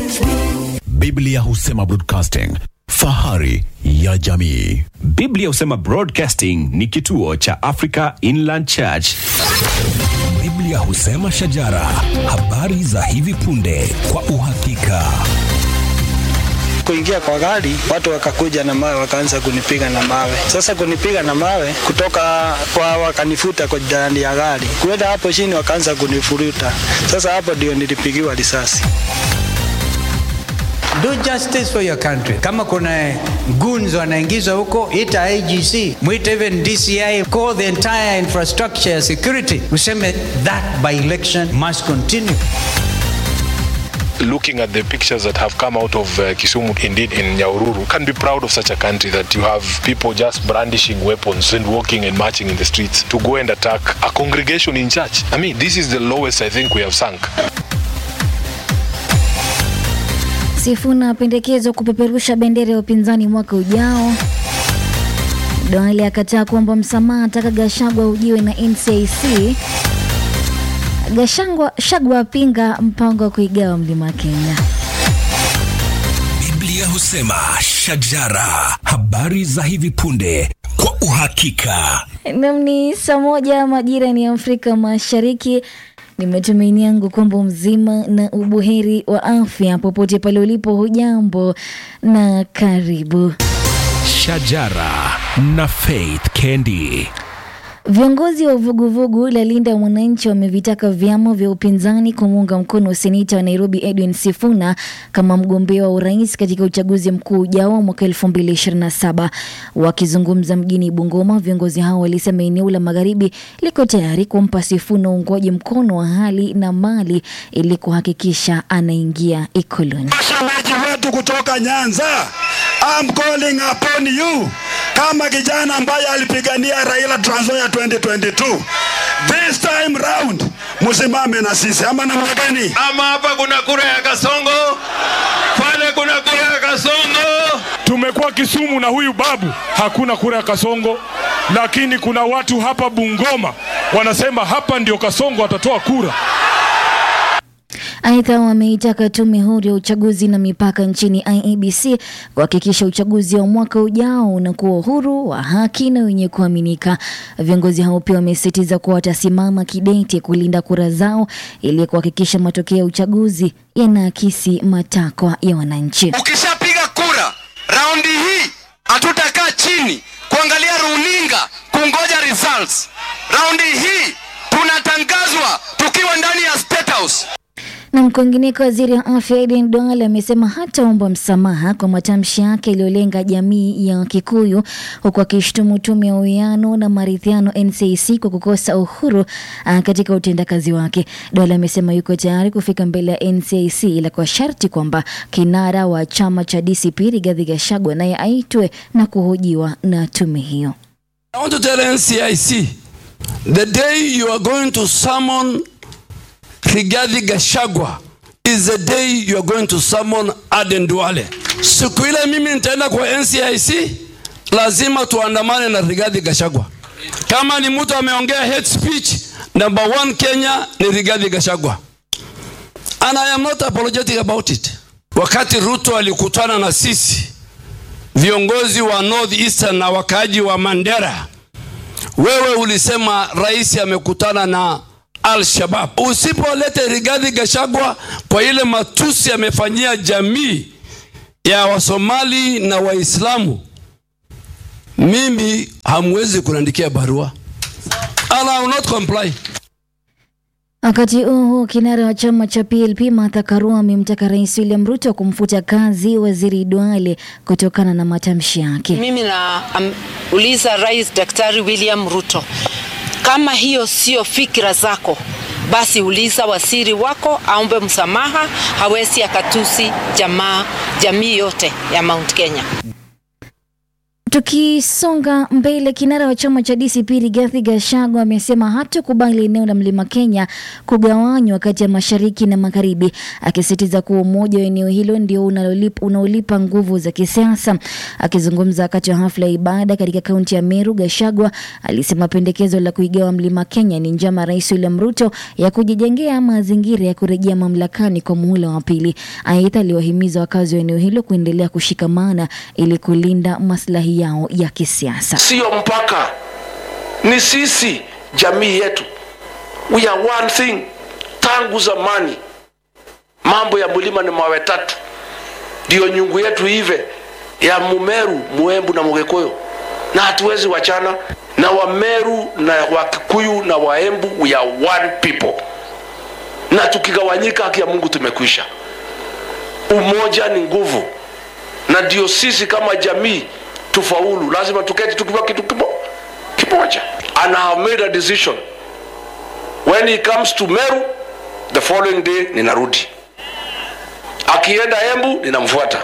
Biblia husema broadcasting, fahari ya jamii. Biblia husema Broadcasting ni kituo cha Africa Inland Church. Biblia husema shajara, habari za hivi punde kwa uhakika. kuingia kwa gari, watu wakakuja na mawe, wakaanza kunipiga na mawe. Sasa kunipiga na mawe kutoka kwa, wakanifuta kwa ndani ya gari, kuenda hapo chini, wakaanza kunifuruta. Sasa hapo ndio nilipigiwa risasi. Do justice for your country. Kama kuna goons wanaingizwa huko, ita IGC, mwite even DCI, call the entire infrastructure ya security, useme that by election must continue. looking at the pictures that have come out of uh, Kisumu, indeed in Nyaururu, can be proud of such a country that you have people just brandishing weapons and walking and marching in the streets to go and attack a congregation in church. I mean, this is the lowest I think we have sunk. Sifuna apendekezwa kupeperusha bendera ya upinzani mwaka ujao. Duale akataa kuomba msamaha, ataka Gashagwa ujiwe na NCIC. Gashagwa Shagwa apinga mpango wa kuigawa mlima Kenya. Biblia husema shajara, habari za hivi punde kwa uhakika. Nam ni saa moja majira ni Afrika Mashariki. Ni matumaini yangu kwamba mzima na ubuheri wa afya popote pale ulipo. Hujambo na karibu. Shajara na Faith Kendi. Viongozi wa vuguvugu la Linda Mwananchi wamevitaka vyama vya upinzani kumuunga mkono seneta wa Nairobi Edwin Sifuna kama mgombea wa urais katika uchaguzi mkuu ujao wa mwaka 2027. Wakizungumza mjini Bungoma, viongozi hao walisema eneo la magharibi liko tayari kumpa Sifuna uungwaji mkono wa hali na mali ili kuhakikisha anaingia ikuluni. Mashemeji wetu kutoka Nyanza, I'm calling upon you kama kijana ambaye alipigania Raila Trans Nzoia 2022. This time round msimame na sisi ama namna gani? ama hapa kuna kura ya Kasongo, pale kuna kura ya Kasongo. Tumekuwa Kisumu na huyu babu, hakuna kura ya Kasongo, lakini kuna watu hapa Bungoma wanasema hapa ndio Kasongo atatoa kura. Aidha, wameitaka tume huru ya uchaguzi na mipaka nchini IEBC kuhakikisha uchaguzi wa mwaka ujao unakuwa huru, wa haki na wenye kuaminika. Viongozi hao pia wamesisitiza kuwa watasimama kidete kulinda kura zao ili kuhakikisha matokeo ya uchaguzi yanaakisi matakwa ya wananchi. Ukishapiga kura raundi hii, hatutakaa chini kuangalia runinga kungoja results. Raundi hii tunatangazwa tukiwa ndani ya State House. Na kwingineko, waziri wa afya Aden Duale amesema hataomba msamaha kwa matamshi yake yaliyolenga jamii ya Kikuyu, huku akishtumu tume ya uwiano na maridhiano NCIC kwa kukosa uhuru ah, katika utendakazi wake. Duale amesema yuko tayari kufika mbele ya NCIC ila kwa sharti kwamba kinara wa chama cha DCP Rigathi Gachagua naye aitwe na kuhojiwa na tume hiyo. I want to tell NCIC the day you are going to summon Rigathi Gachagua is the day you are going to summon Aden Duale. Siku ile mimi nitaenda kwa NCIC, lazima tuandamane na Rigathi Gachagua. Kama ni mtu ameongea hate speech, number one Kenya ni Rigathi Gachagua. And I am not apologetic about it. Wakati Ruto alikutana na sisi viongozi wa North Eastern na wakaaji wa Mandera, wewe ulisema rais amekutana na Al-Shabab. Usipolete Rigathi Gachagua kwa ile matusi amefanyia jamii ya Wasomali na Waislamu, mimi hamwezi kuniandikia barua. And I will not comply. Wakati huo kinara wa chama cha PLP Martha Karua amemtaka Rais William Ruto kumfuta kazi Waziri Duale kutokana na matamshi yake. Mimi nauliza Rais Daktari William Ruto, kama hiyo sio fikra zako, basi uliza waziri wako aombe msamaha, hawezi akatusi jamaa jamii yote ya Mount Kenya. Tukisonga mbele, kinara wa chama cha DCP Rigathi Gachagua amesema hatakubali eneo la Mlima Kenya kugawanywa kati ya mashariki na magharibi, akisisitiza kuwa umoja wa eneo hilo ndio unalolipa- unaolipa nguvu za kisiasa. Akizungumza wakati wa hafla ya ibada katika kaunti ya Meru, Gachagua alisema pendekezo la kuigawa Mlima Kenya ni njama ya Rais William Ruto ya kujijengea mazingira ya kurejea mamlakani kwa muhula wa pili. Aidha, aliwahimiza wakazi wa eneo hilo kuendelea kushikamana ili kulinda maslahi yao ya kisiasa. Sio mpaka, ni sisi, jamii yetu. We are one thing. Tangu zamani mambo ya mlima ni mawe tatu, ndio nyungu yetu ive ya Mumeru, Muembu na Mugikuyu, na hatuwezi wachana na Wameru na Wakikuyu na Waembu. We are one people, na tukigawanyika, haki ya Mungu tumekwisha. Umoja ni nguvu, na ndio sisi kama jamii tufaulu, lazima tuketi tukiwa kitu kimo- kimoja. And I have made a decision when he comes to Meru, the following day ninarudi, akienda Embu ninamfuata.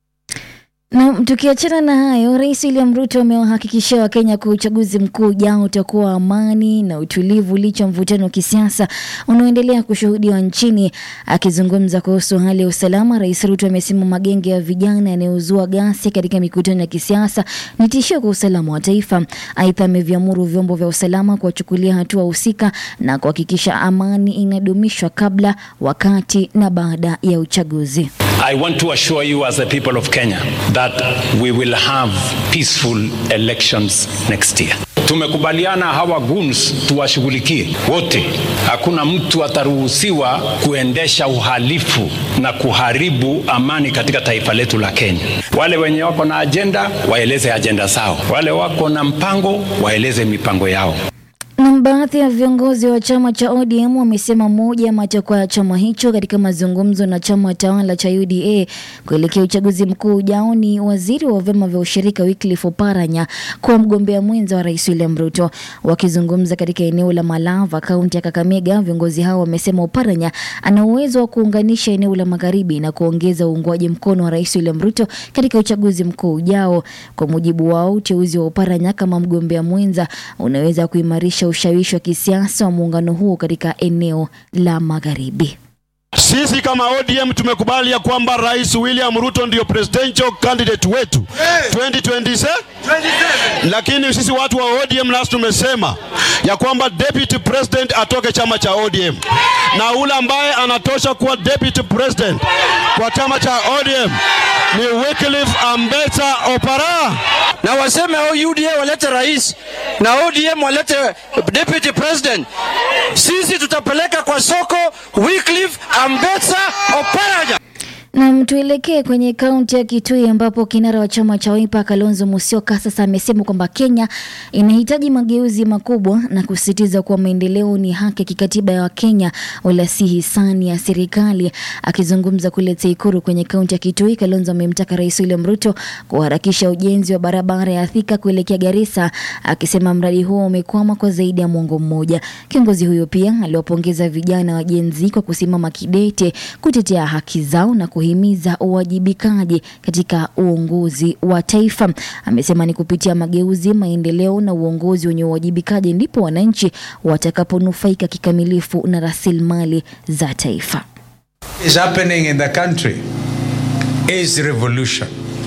Na tukiachana na hayo, Rais William Ruto amewahakikishia Wakenya kuwa uchaguzi mkuu ujao utakuwa wa amani na utulivu licha ya mvutano wa kisiasa unaoendelea kushuhudiwa nchini. Akizungumza kuhusu hali ya usalama, Rais Ruto amesema magenge ya vijana yanayozua ghasia katika mikutano ya kisiasa ni tishio kwa usalama wa taifa. Aidha, ameviamuru vyombo vya usalama kuwachukulia hatua husika na kuhakikisha amani inadumishwa kabla, wakati na baada ya uchaguzi. I want to assure you as the people of Kenya that we will have peaceful elections next year. Tumekubaliana hawa goons tuwashughulikie wote. Hakuna mtu ataruhusiwa kuendesha uhalifu na kuharibu amani katika taifa letu la Kenya. Wale wenye wako na ajenda waeleze ajenda zao, wale wako na mpango waeleze mipango yao. Na baadhi ya viongozi wa chama cha ODM wamesema moja ya matakwa ya chama hicho katika mazungumzo na chama tawala cha UDA kuelekea uchaguzi mkuu ujao ni waziri wa vyama vya ushirika Wycliffe Oparanya kuwa mgombea mwenza wa Rais William Ruto. Wakizungumza katika eneo la Malava, kaunti ya Kakamega, viongozi hao wamesema Oparanya ana uwezo wa kuunganisha eneo la magharibi na kuongeza uungwaji mkono wa Rais William Ruto katika uchaguzi mkuu ujao. Kwa mujibu wao, uteuzi wa Oparanya kama mgombea mwenza unaweza kuimarisha ushawishi wa kisiasa wa muungano huo katika eneo la magharibi. Sisi kama ODM tumekubali ya kwamba Rais William Ruto ndio presidential candidate wetu 2027 lakini sisi watu wa ODM nasi tumesema ya kwamba deputy president atoke chama cha ODM na ule ambaye anatosha kuwa deputy president kwa chama cha ODM ni Wycliffe Ambetsa Opara. na waseme au UDA walete rais na ODM walete deputy president. Sisi tutapeleka kwa soko Wycliffe Ambetsa Oparanya. Na tuelekee kwenye kaunti ya Kitui ambapo kinara wa chama cha Wiper Kalonzo Musyoka sasa amesema kwamba Kenya inahitaji mageuzi makubwa na kusisitiza kuwa maendeleo ni haki ya kikatiba ya Wakenya wala si hisani ya serikali. Akizungumza kule Teikuru kwenye kaunti ya Kitui, Kalonzo amemtaka Rais William Ruto kuharakisha ujenzi wa barabara ya Thika kuelekea Garissa, akisema mradi huo umekwama kwa zaidi ya mwongo mmoja. Kiongozi huyo pia aliwapongeza vijana wa Gen Z kwa kusimama kidete kutetea haki zao na kuhimiza uwajibikaji katika uongozi wa taifa. Amesema ni kupitia mageuzi, maendeleo na uongozi wenye uwajibikaji ndipo wananchi watakaponufaika kikamilifu na rasilimali za taifa. is happening in the country is revolution.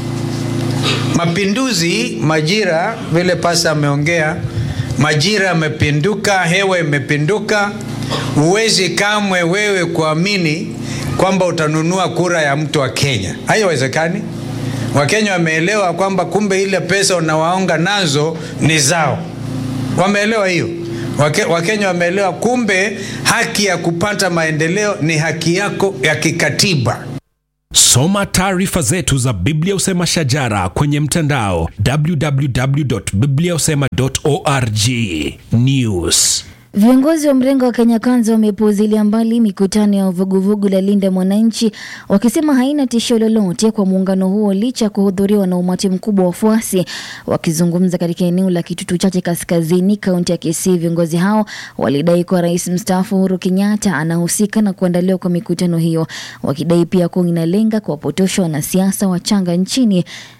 Mapinduzi, majira, vile pasa ameongea, majira yamepinduka, hewa imepinduka. Huwezi kamwe wewe kuamini kwamba utanunua kura ya mtu wa Kenya, haiwezekani. Wakenya wameelewa kwamba kumbe ile pesa unawaonga nazo ni zao, wameelewa hiyo. Wake, Wakenya wameelewa kumbe haki ya kupata maendeleo ni haki yako ya kikatiba. Soma taarifa zetu za Biblia Usema Shajara kwenye mtandao www.bibliausema.org. News. Viongozi wa mrengo wa Kenya Kwanza wamepuuzilia mbali mikutano ya vuguvugu la Linda Mwananchi wakisema haina tishio lolote kwa muungano huo licha ya kuhudhuriwa na umati mkubwa wa wafuasi. Wakizungumza katika eneo la Kitutu Chache Kaskazini, kaunti ya Kisii, viongozi hao walidai kuwa rais mstaafu Uhuru Kenyatta anahusika na kuandaliwa kwa mikutano hiyo, wakidai pia kuwa inalenga kuwapotosha wanasiasa wachanga nchini.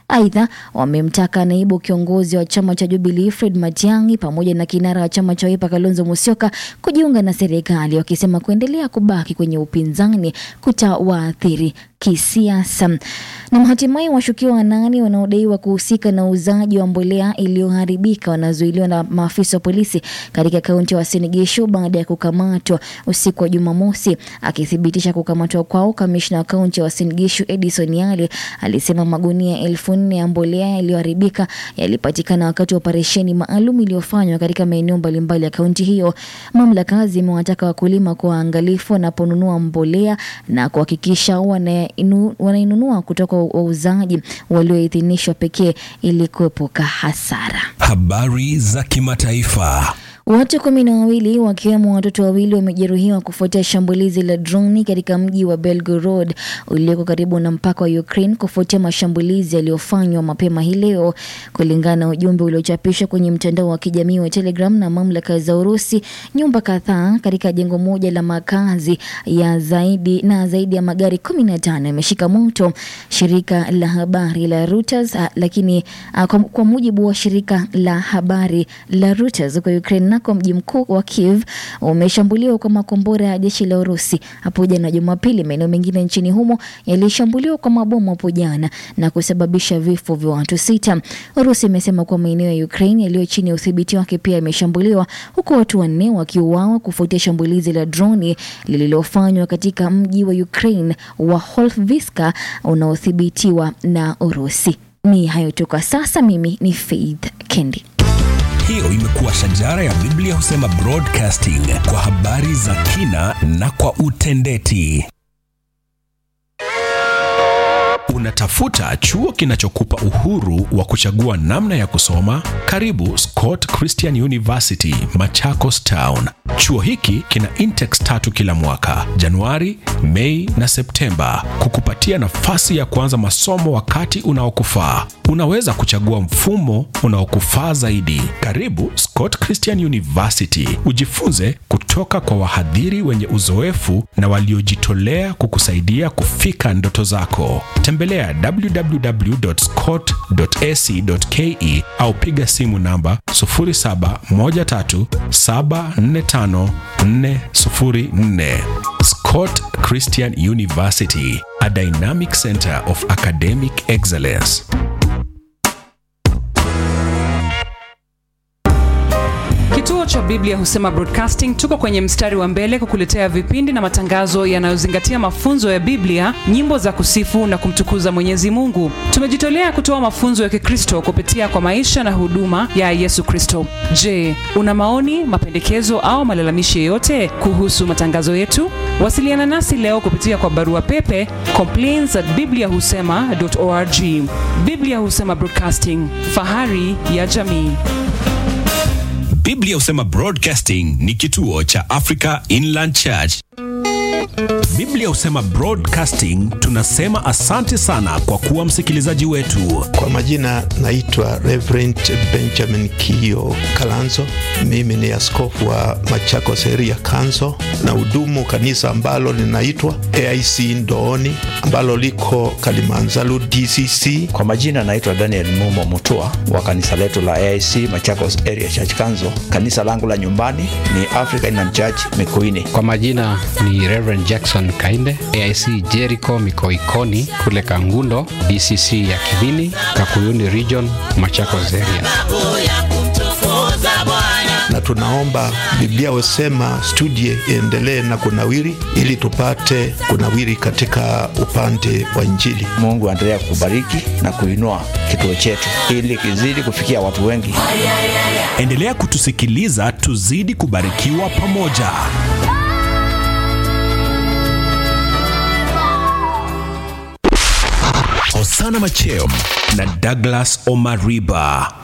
Aidha, wamemtaka naibu kiongozi wa chama cha Jubilee Fred Matiang'i pamoja na kinara wa chama cha Wiper Kalonzo Musyoka kujiunga na serikali, wakisema kuendelea kubaki kwenye upinzani kutawaathiri kisiasa. Na hatimaye washukiwa wanane wanaodaiwa kuhusika na uuzaji wa mbolea iliyoharibika wanazuiliwa na maafisa wa polisi katika kaunti ya Uasin Gishu baada ya kukamatwa usiku wa Jumamosi. Akithibitisha kukamatwa kwao, kamishna wa kaunti ya Uasin Gishu Edison Yale alisema magunia elfu nne ya mbolea yaliyoharibika yalipatikana wakati wa operesheni maalum iliyofanywa katika maeneo mbalimbali ya kaunti hiyo. Mamlaka zimewataka wakulima kuwa waangalifu wanaponunua mbolea na kuhakikisha wanainu- wanainunua kutoka wauzaji walioidhinishwa pekee ili kuepuka hasara. Habari za kimataifa. Watu kumi na wawili wakiwemo watoto wawili wamejeruhiwa kufuatia shambulizi la droni katika mji wa Belgorod ulioko karibu na mpaka wa Ukraine kufuatia mashambulizi yaliyofanywa mapema hii leo, kulingana na ujumbe uliochapishwa kwenye mtandao wa kijamii wa Telegram na mamlaka za Urusi. Nyumba kadhaa katika jengo moja la makazi ya zaidi na zaidi ya magari 15 yameshika moto, shirika la habari la Reuters. ah, Lakini ah, kwa, kwa mujibu wa shirika la habari la Reuters kwa Ukraine nako mji mkuu wa Kiev umeshambuliwa kwa makombora ya jeshi la Urusi hapo jana Jumapili. Maeneo mengine nchini humo yalishambuliwa kwa mabomu hapo jana na kusababisha vifo vya watu sita. Urusi imesema kuwa maeneo ya Ukraine yaliyo chini ya udhibiti wake pia yameshambuliwa huku watu wanne wakiuawa kufuatia shambulizi la droni lililofanywa katika mji wa Ukraine wa Holviska unaodhibitiwa na Urusi. Ni hayo tu kwa sasa. Mimi ni Faith Kendi. Hiyo imekuwa shajara ya Biblia husema broadcasting kwa habari za kina na kwa utendeti. Unatafuta chuo kinachokupa uhuru wa kuchagua namna ya kusoma? Karibu Scott Christian University, Machakos Town. Chuo hiki kina intex tatu kila mwaka, Januari, Mei na Septemba, kukupatia nafasi ya kuanza masomo wakati unaokufaa. Unaweza kuchagua mfumo unaokufaa zaidi. Karibu Scott Christian University, ujifunze kutoka kwa wahadhiri wenye uzoefu na waliojitolea kukusaidia kufika ndoto zako. Tembelea www.scott.ac.ke au piga simu namba 0713745404. Scott Christian University, a dynamic center of academic excellence. Kituo cha Biblia Husema Broadcasting tuko kwenye mstari wa mbele kukuletea vipindi na matangazo yanayozingatia mafunzo ya Biblia, nyimbo za kusifu na kumtukuza Mwenyezi Mungu. Tumejitolea kutoa mafunzo ya Kikristo kupitia kwa maisha na huduma ya Yesu Kristo. Je, una maoni, mapendekezo au malalamishi yoyote kuhusu matangazo yetu? Wasiliana nasi leo kupitia kwa barua pepe complaints at bibliahusema.org. Biblia Husema Broadcasting, fahari ya jamii. Biblia husema Broadcasting ni kituo cha Africa Inland Church. Biblia husema broadcasting, tunasema asante sana kwa kuwa msikilizaji wetu. Kwa majina naitwa Reverend Benjamin Kio Kalanzo. Mimi ni askofu wa Machakos Area Council na hudumu kanisa ambalo linaitwa AIC Ndooni ambalo liko Kalimanzaru DCC. Kwa majina naitwa Daniel Mumo Mutua wa kanisa letu la AIC Machakos Area Church Council. Kanisa langu la nyumbani ni Africa Inland Church Mikuini. Kwa majina ni Reverend Jackson Kainde, AIC Jericho Mikoikoni kule Kangundo, DCC ya Kibini, Kakuyuni Region, Machakos Area. na tunaomba Biblia husema studie iendelee na kunawiri, ili tupate kunawiri katika upande wa Injili. Mungu aendelea kukubariki na kuinua kituo chetu ili kizidi kufikia watu wengi. Endelea kutusikiliza, tuzidi kubarikiwa pamoja. Osana Macheo na Douglas Omariba